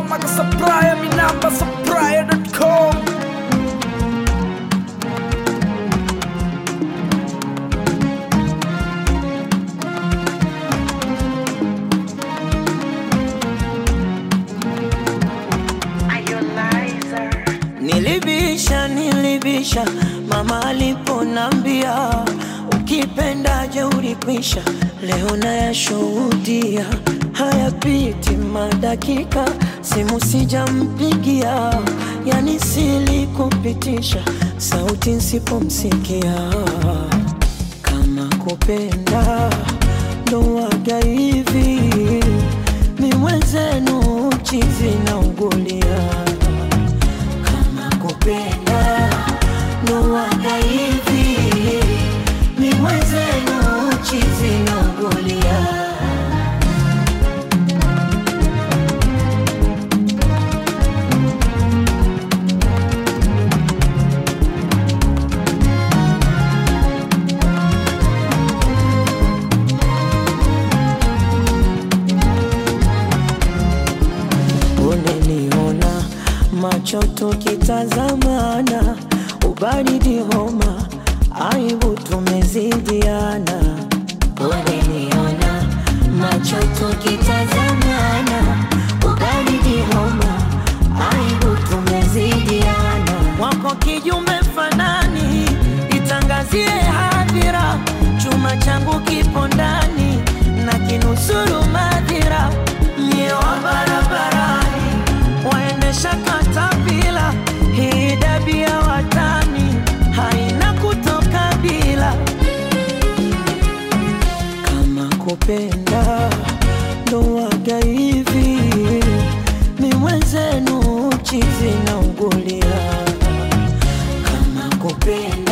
Maga Supplier, mi namba supplier.com. Nilibisha, nilibisha, mama aliponambia ukipendaje ulikwisha. Leo nayashuhudia, hayapiti madakika, simu sijampigia, yani silikupitisha, sauti nsipomsikia. Kama kupenda ndo waga hivi, mi mwenzenu chizi na ugulia kama kupenda ndo waga hivi ni mwenzenu chizi naugulia uneniona macho tukitazamana ubaridi homa aibu tumezidiana uneniona macho tukitazamana ubaridi homa aibu tumezidiana wako kijume fanani itangazie hadhira chuma changu kipo ndani na kinusuru madhira mie wa barabarani waendesha katapila hii dabi ya watani haina kutoka bila kama kupenda ndo waga hivi mi mwenzenu chizi na ugulia kama kupenda